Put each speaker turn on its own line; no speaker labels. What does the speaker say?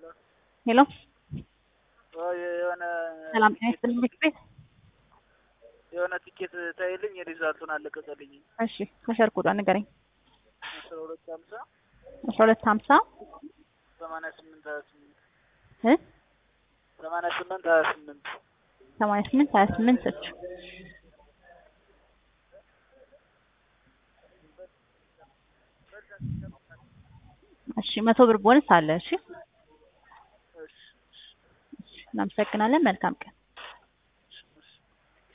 ሄሎ
የሆነ
ሰላም ጤና ይስጥልኝ ምክር ቤት
የሆነ ቲኬት ታይልኝ የሪዛልቱን አለቀቀልኝ።
እሺ ከሸር ኮዷን ንገረኝ
አስራ ሁለት ሀምሳ
አስራ ሁለት ሀምሳ
ሰማንያ ስምንት ሀያ ስምንት
እ
ሰማንያ ስምንት ሀያ ስምንት
ሰማንያ ስምንት ሀያ ስምንት እሺ እሺ መቶ ብር ቦነስ አለ እሺ
እሺ
እናመሰግናለን መልካም ቀን